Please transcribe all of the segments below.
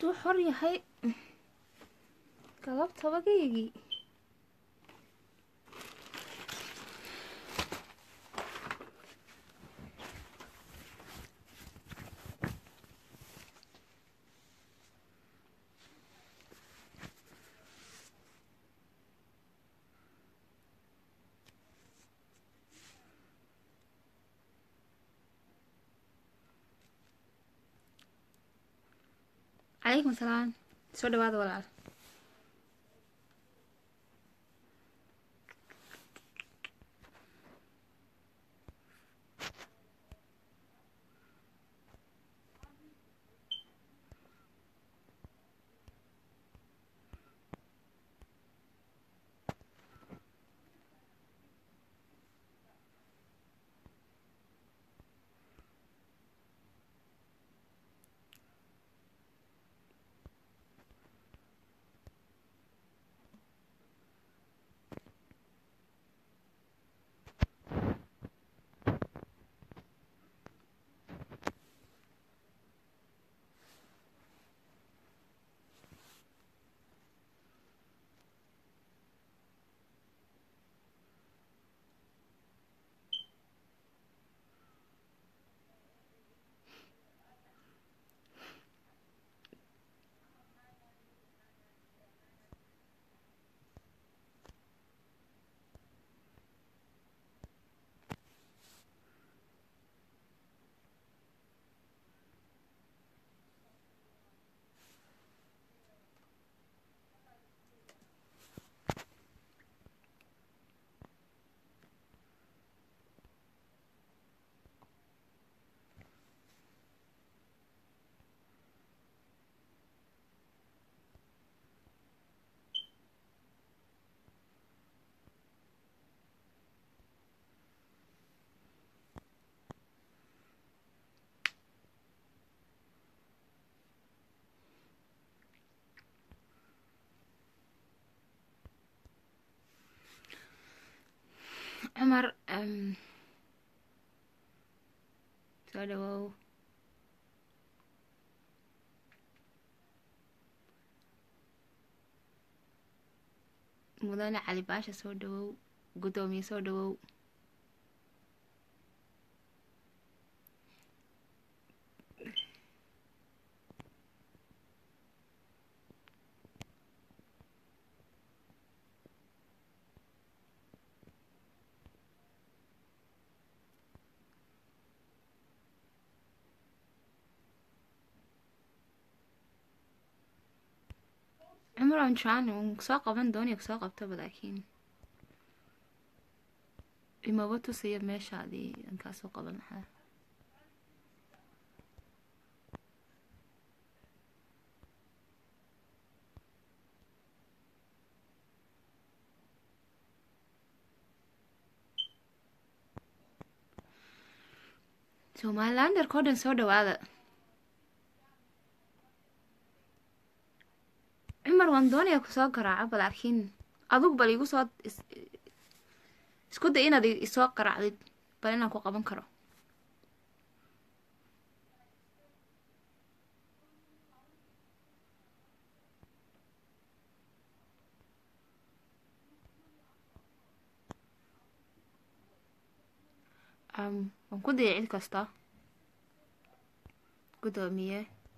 hadduu xor yahay galabtabagaygii calaykum asalaam soo dhawaada walaal cumar soo dhawow mudane cali baasha soo dhawow guddoomiye soo dhawow cumar aan jecaan un soo qaban doonaya kusoo qabtaba laakiin imaba tusaya meeshaadii aan kaa soo qaban lahaa somalilanderka o dhan soo dhawaada cumar waan doonaya kusoo garaaco laakiin adug bal igu soo isku day inaad isoo qaraacdid bal inaan ku qaban karo waan ku dayay cid kasta guddoomiye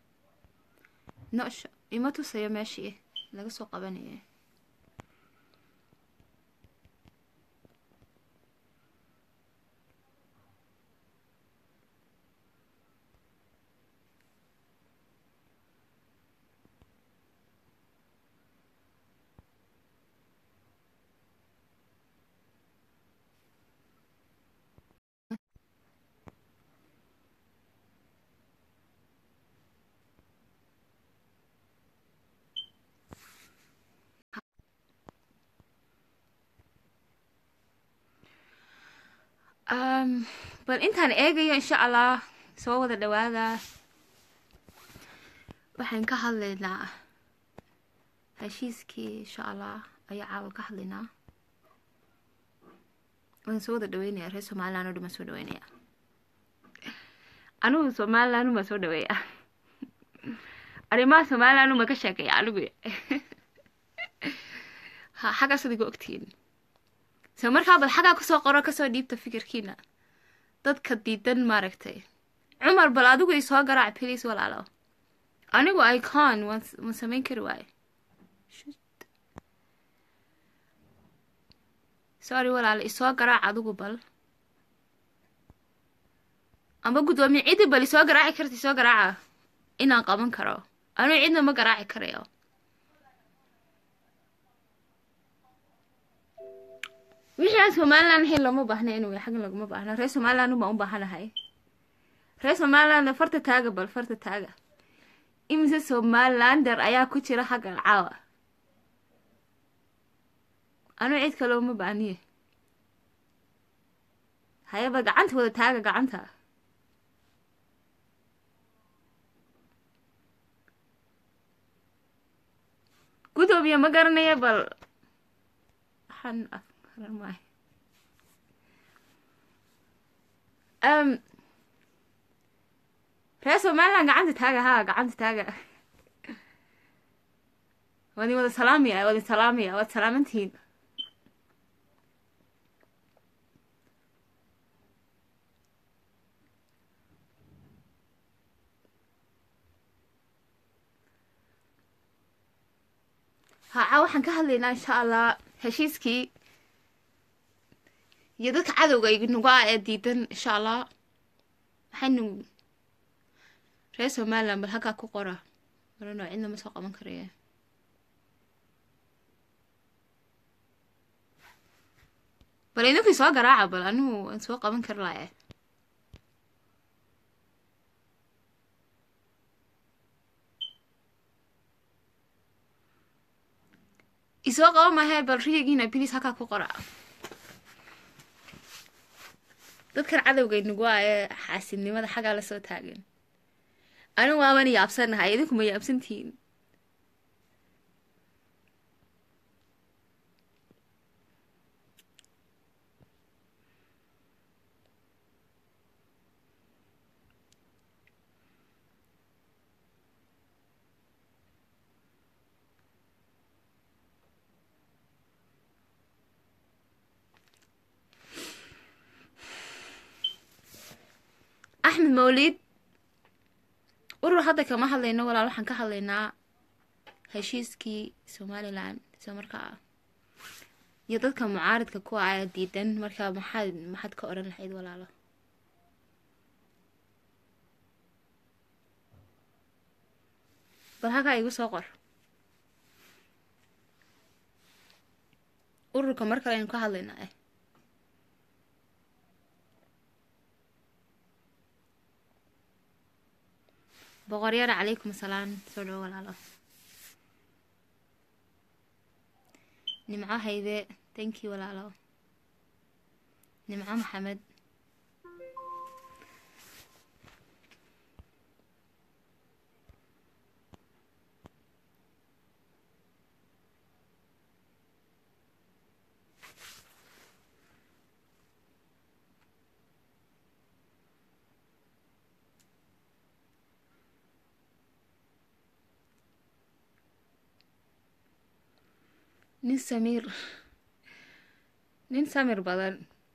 nosha ima tusayo meeshii laga soo qabanaya bal intaan eegayo insha allah soo wada dhawaada waxaan ka hadlaynaa heshiiskii insha allah ayaa caawa ka hadlaynaa waan soo wada dhaweynaya reer somaliland o dhan baan soo dhaweynaya anigu somaliland baan soo dhaweeya arrimaha somaliland uma ka sheekaya anigu ha xaggaas adiga ogtihiin so markaa bal xaggaa kusoo qoro kasoo dhiibta fikirkiina dadka diidan maaragtay cumar bal adigu i soo garaac please walaalo anigu icon waan waan samayn kari waaye sorry walaalo isoo garaac adigu bal amba guddoomiye ciddi bal isoo garaaci karta isoo garaaca inaan qaban karo anigu cidna ma garaaci karayo wixii aan somaliland ahayn looma baahna inuu yahay xaggan laguma baahna reer somaliland ubaan u baahanahay reer somaliland farta taaga bal farta taaga imise somalilander ayaa ku jira xaggan caawa anigu cid kale uma baahniye hayaba gacanta wada taaga gacanta gudoomiye ma garanaya bal waxaan afkaran maayo um reer somaliland gacanta taaga haa gacanta taaga waadin wada salaamaya waadin salaamaya waad salaamantihiin haca waxaan ka hadlaynaa insha allah heshiiskii iyo dadka cadowga nagu ah ee diidan insha allah waxaynu reer somaliland bal halkaa ku qora marano cidna ma soo qaban karaya bal idinkii soo garaaca bal anigu waan soo qaban kari laaya isoo qaba maahe bal riyagiina bilis halkaa ku qora dadkan cadowgay nagu ah ee xaasidnimada xaggaa lasoo taagan anigu waabana yaabsanahay idinku ma yaabsantihiin axmed mawlid urur hadda kama hadlayno walaal waxaan ka hadlaynaa heshiiskii somalilan soo markaa iyo dadka mucaaridka ku ah diidan markaa maxaad maxaad ka odhan lahayd walaalo bal halkaa igu soo qor ururka mar kale aynu ka hadlaynaa eh boqoryara calaykum asalaam soo dhawo walaalo nimco hayde thank you walaalo nimco maxamed nin samiir nin samir badan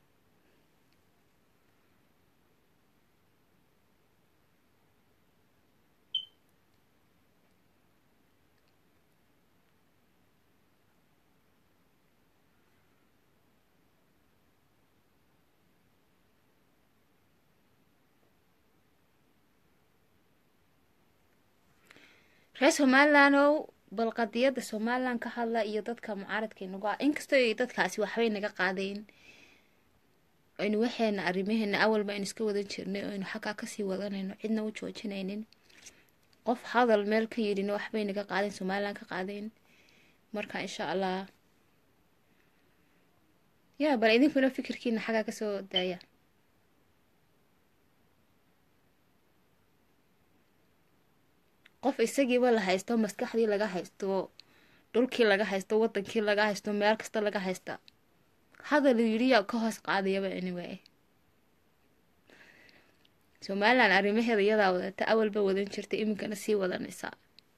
reer somalilandow bal qadiyadda somalilan ka hadla iyo dadka mucaaradka inagu ah inkastoo ay dadkaasi waxbay naga qaadeen aynu waxeena arrimaheena awalba aynu iska wadan jirnay oo aynu xaggaa kasii wadanayno cidna u joojinaynin qof hadal meel ka yidhina waxbay naga qaadeen somalilan ka qaadeen marka insha allah ya bal idinkuna fikirkiina xaggaa kasoo daaya qof isagiiba la haysto maskaxdii laga haysto dhulkii laga haysto wadankii laga haysto meel kasta laga haysta hadal yidhiya ka hoos qaadayaba anyway somalilan arrimaheeda iyadaa wadata awalba wadan jirta iminkana sii wadanaysaa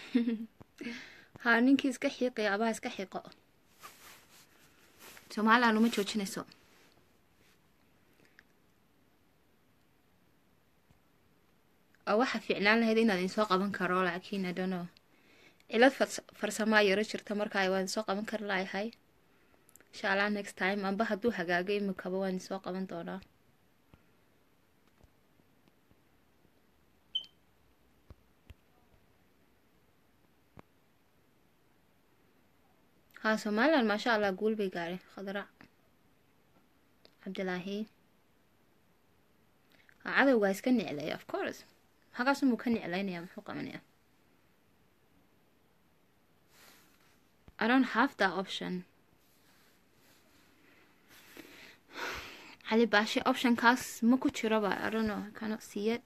haa ninkii iska xiiqaya abaa iska xiiqo somalilan uma joojinayso oo waxaa fiicnaan lahayd inaad idinsoo qaban karo laakiin i don't know cilad farsamaa yaro jirta markaa waan idinsoo qaban kari layahay insha allah next time amba hadduu hagaago imikaba waan idinsoo qaban doonaa haa somalilan maasha allah guul bay gaadhay khadrac cabdilaahi haa cadowgaa iska niclaya of course maxagaasumuu ka niclaynaya muxuu qabanaya I don't have that option cali baashe optionkaas ma ku jiraba I don't know I cannot see it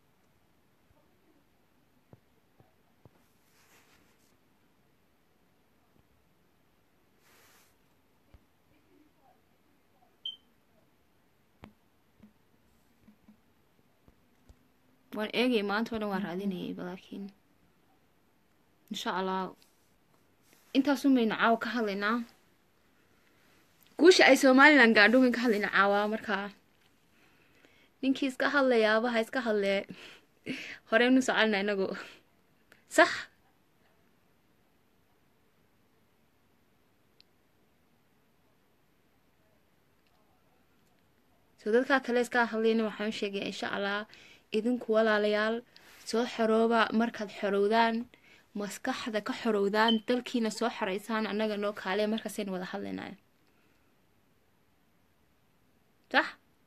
waan eegay maanta o dhan waan raadinayayba laakiin insha allah intaasun baynu caawa ka hadlaynaa guusha ay somalilan gaadho wayn ka hadlaynaa caawa markaa ninkii iska hadlayaaba ha iska hadlee horeynu soconina inagu sax soo dadkaa kale iska hadlayna waxaan sheegaya insha allah idinku walaalayaal soo xorooba markaad xorowdaan maskaxda ka xorowdaan dalkiina soo xoreysaan annaga noo kaale markaasaynu wada hadlaynaya sax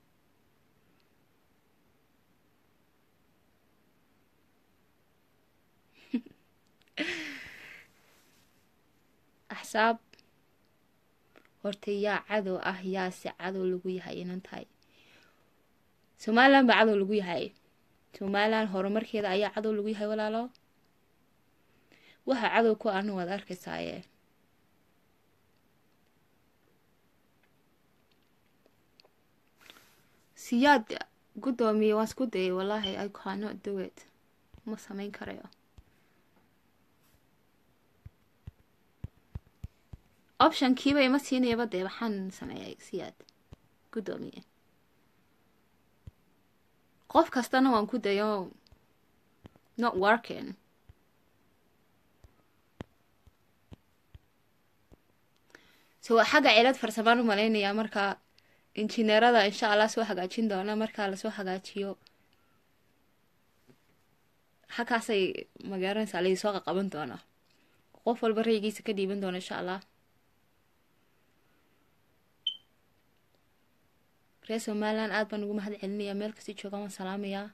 axsaab horta yaa cadow ah yaase cadow lagu yahay inan tahay somalilan baa cadow lagu yahay somalilan horumarkeeda ayaa cadow lagu yahay walaalo waxa cadow ku ana waad arkaysaaye siyaad guddoomiye waan isku dayay wallaahi i cannot do it ma sameyn karayo optionkiiba ima siinayaba dee waxaan sameeyay siyaad guddoomiye qof kastana waan ku dayo not working so waa xagga cilad farsamaan u malaynayaa marka injineerada insha allah soo hagaajin doona markaa lasoo hagaajiyo xaggaasay magaaranaysaa laisoo qaqaban doona qof walba raygiisa ka dhiiban doona insha allah reer somalilan aada baan ugu mahad celinayaa meel kasti joogaan waan salaamayaa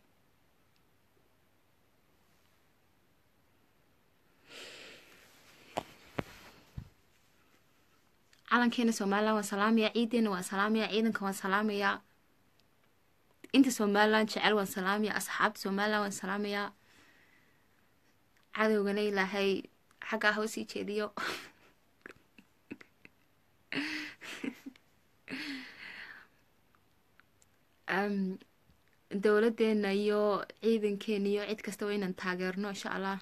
calankeena somalilan waan salaamayaa ciideena waan salaamayaa ciidanka waan salaamayaa inta somalilan jecel waan salaamayaa asxaabta somalilan waan salaamayaa cadowgana ilaahay xaggaa hoo sii jeediyo dowladeena iyo ciidankeena iyo cid kasta waa inaan taageerno insha allah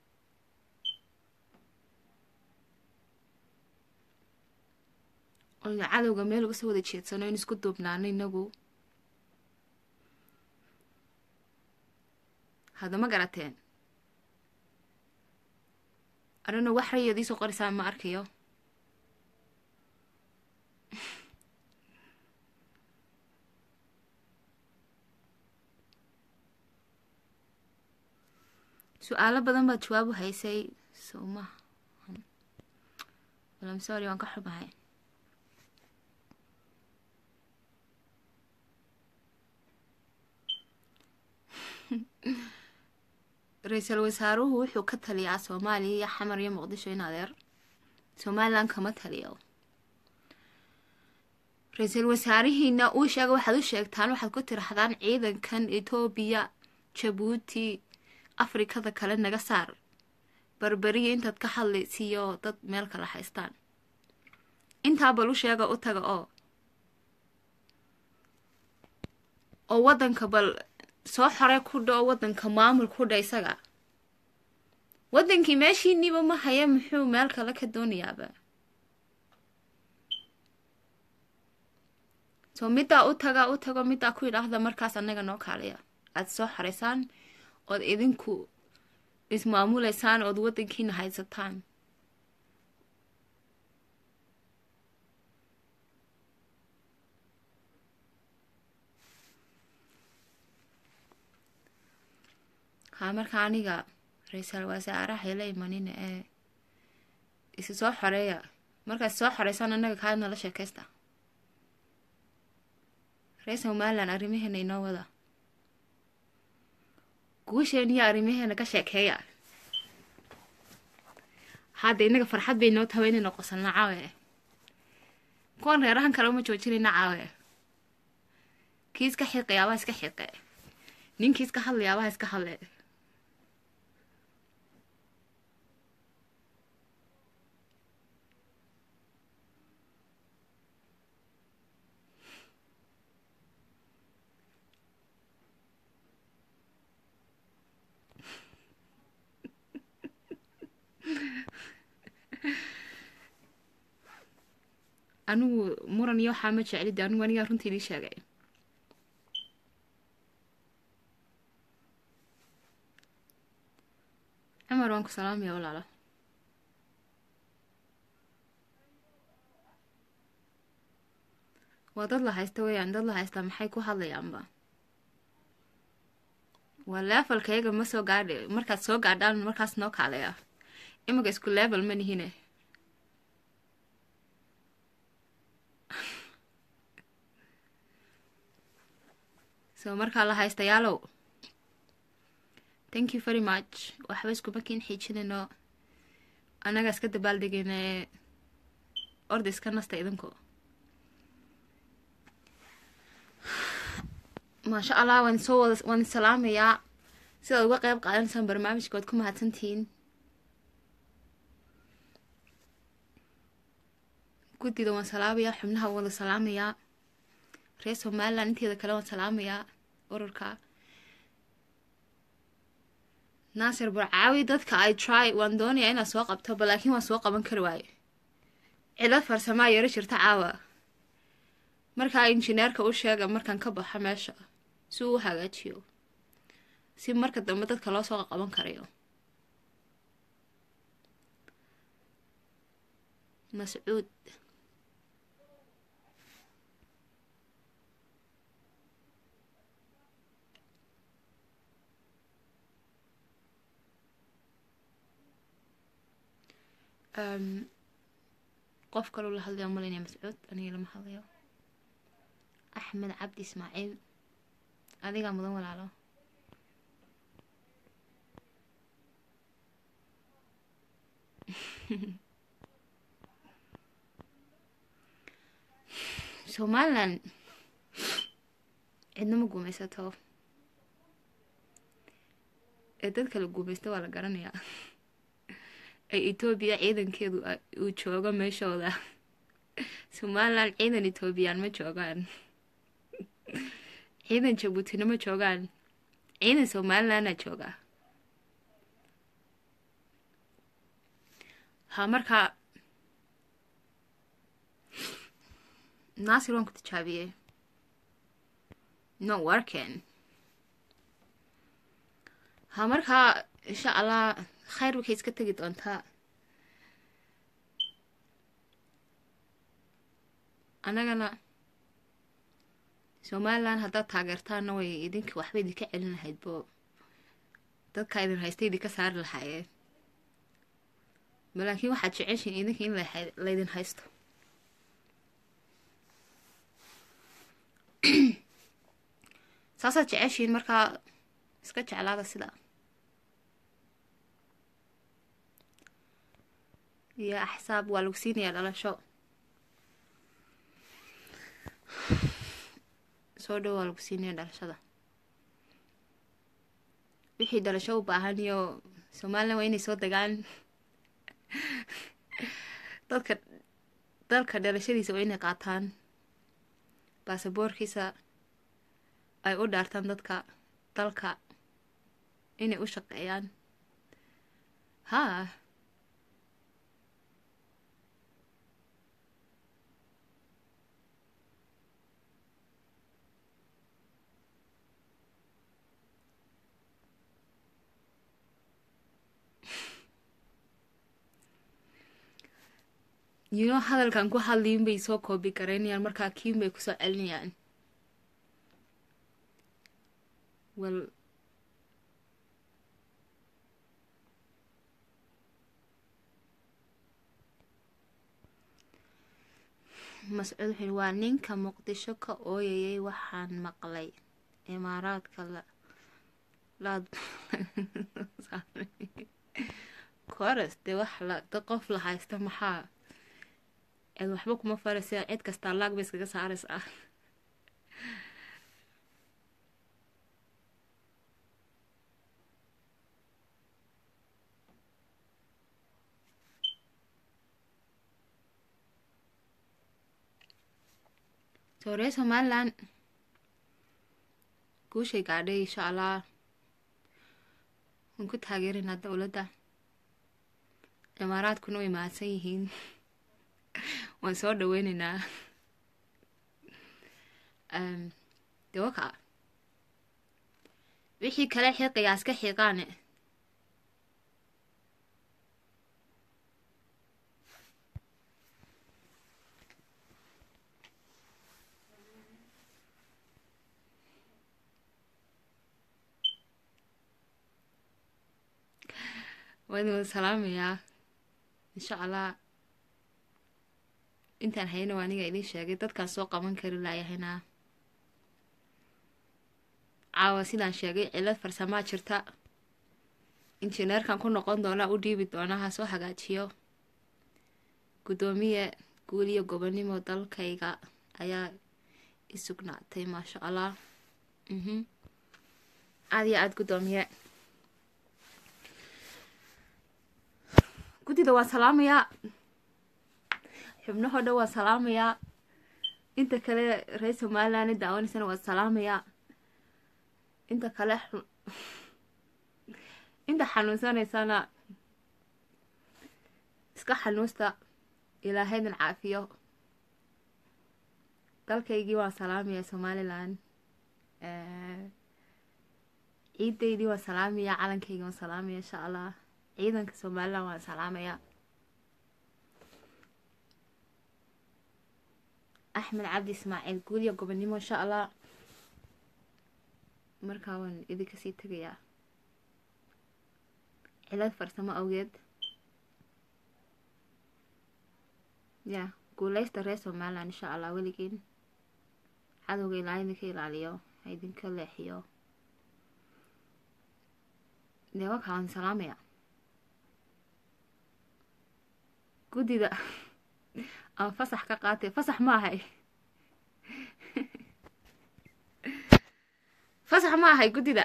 oynu cadowga meel uga soo wada jeedsano in isku duubnaano inagu hadama garateen arino wax rayood iisoo qorisaan ma arkayo su-aalo badan baad jawaabu haysay soma walam sorry waan ka xumahay ra-iisul wasaaruhu wuxuu ka taliyaa soomaaliya iyo xamar iyo muqdisho in adeer somalilan kama taliyo ra-iisul wasaarihiina uu sheega waxaad u sheegtaan waxaad ku tirahdaan ciidankan etoobiya jabuuti afrikada kale naga saar barberiya intaad ka hadlaysiiyo dad meel kala haystaan intaa bal u sheega u taga oo oo waddanka bal soo xore ku dha oo waddanka maamul ku dha isaga waddankii meeshiiniiba ma haya muxuu meel kale ka doonayaaba soo middaa u taga u tago middaa ku yidhaahda markaas annaga noo kaaliya aada soo xaraysaan ood idinku ismaamuleysaan ood waddankiina haysataan haa marka aniga ra-iisal wasaaraha ila imanina ee isi soo xoreeya markaad soo xoreysaan annaga kaa nala sheekaysta reer somalilan arrimaheena inoo wada guusheen iyo arrimaheena ka sheekeeya hadda innaga farxad bay noo tahay inayna qosalna caawe kuwan reerahan kale uma joojinayna caawe kii iska xiiqayaabaha iska xiiqe ninkii iska hadlayaabaha iska hadle anigu muran iyo waxaa ma jeclide anigu anigaa runtii idii sheegay cumar waan ku salaamaya walaalo waa dad la haysta weyaan dad la haystaa maxay ku hadlayaanba waa levelkayga ma soo gaadh markaad soo gaadhaan markaas noo kaaleya imika isku level ma nihine so markaa la haystayaalow thank you very much waxba iskuma kiin xiijinayno annaga iska dabaaldegayna orda iska nasta idinku maasha allah waan soo wada waan salaamayaa sidaad uga qeyb qaadanaysaan barnaamijka waad ku mahadsantihiin guddida waan salaamayaa xubnaha wada salaamayaa reer somalilan inteeda kale waan salaamayaa ururka naasir barcaawi dadka i try waan doonayaa inaad soo qabto ba laakiin waan soo qaban kari waayo cilad farsamaa yaro jirta caawa markaa injineerka u sheega markaan ka baxo meesha si uu u hagaajiyo si marka dambe dadka loo soo qaban karayo mascuud qof kaloo la hadlayo malaynaya mascuud aniga lama hadlayo axmed cabdi ismaaciil adigaa mudan walaalo somalilan cidna ma guumaysato ee dadka la guumaysta waa la garanayaa ay etoobiya ciidankeedu uu joogo meeshooda somalilan ciidan etoobiyaan ma joogaan ciidan jabuutina ma joogaan ciidan somalilanna jooga ha markaa naasir waan ku tijaabiyey no working ha markaa insha allah khayr waxay iska tegi doontaa annagana somalilan haddaad taageertaana way idinka waxba idinka celin lahayd bo dadka idin haysta idinka saari lahaayeen ma laakiin waxaad jeceshiin idinka in laydin haysto saasaad jeceshiin markaa iska jeclaada sida iyo axsaab waa lagu siinayaa dhalasho soo dhow waa lagu siinaya dhalashada wixii dhalasho u baahan iyo somalilan waa inay soo degaan dadka dalka dhalashadiisa waa inay qaataan baasaboorkiisa ay u dhaartaan dadka dalka inay u shaqeeyaan haa you know hadalkan ku hadliyin bay soo koobi garaynayaan markaa kiin bay kusoo celinayaan well mascuud wuxuu waa ninka muqdisho ka ooyayay waxaan maqlay imaaraadka la laad kores dee wax la da qof la haysta maxaa eed waxba kuma faraysa cid kastaa laag bay iskaga saaraysa ah sooree somalilan guushay gaadhay insha allah waan ku taageeraynaa dowladda imaaraadkuna way mahadsan yihiin waan soo dhaweyneynaa de waka wixii kale xiiqigaas ka xiiqaane waan idin wada salaamayaa insha allah intaan hayna waa aniga idiin sheegay dadkaan soo qaban kari laayahayna caawa sidaan sheegay cilad farsamaa jirta injineerkan ku noqon doonaa u dhiibi doonaa ha soo hagaajiyo guddoomiye guul iyo gobonimo dalkayga ayaa i sugnaatay maasha allah aada iyo aada guddoomiye guddida waan salaamayaa xubnahoo dhan waan salaamayaa inta kale reer somaliland daawanaysana waan salaamayaa inta kale inta xanuunsanaysana iska xanuusta ilaahaydan caafiyo dalkaygii waan salaamayaa somaliland ciidaydii waan salaamayaa calankaygii waan salaamaya insha allah ciidanka somaliland waan salaamayaa axmed cabdi ismaaciil guulya gobonimo insha allah markaa waan idinka sii tegayaa cilad farsamo awgeed ya guuleysta reer somaliland insha allah weligiin cadowga ilaa idinka ilaaliyo ha idinka leexiyo dee wakaa waan salaamaya guddida aan fasax ka qaatay fasax ma ahay fasax ma ahay guddida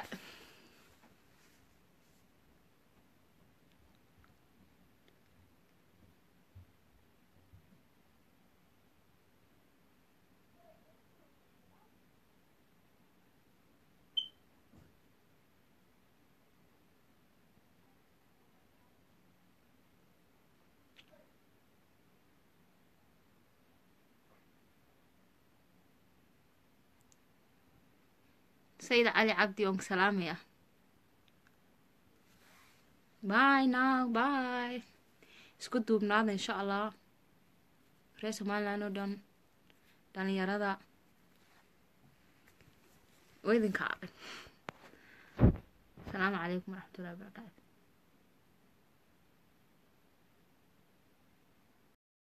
sayid cali cabdi oon salaamaya bye now bye isku duubnaada insha allah reer somaliland oo dhan dhalinyarada oo idinka asalaamu calaykum waraxmatullahi wabarakaatu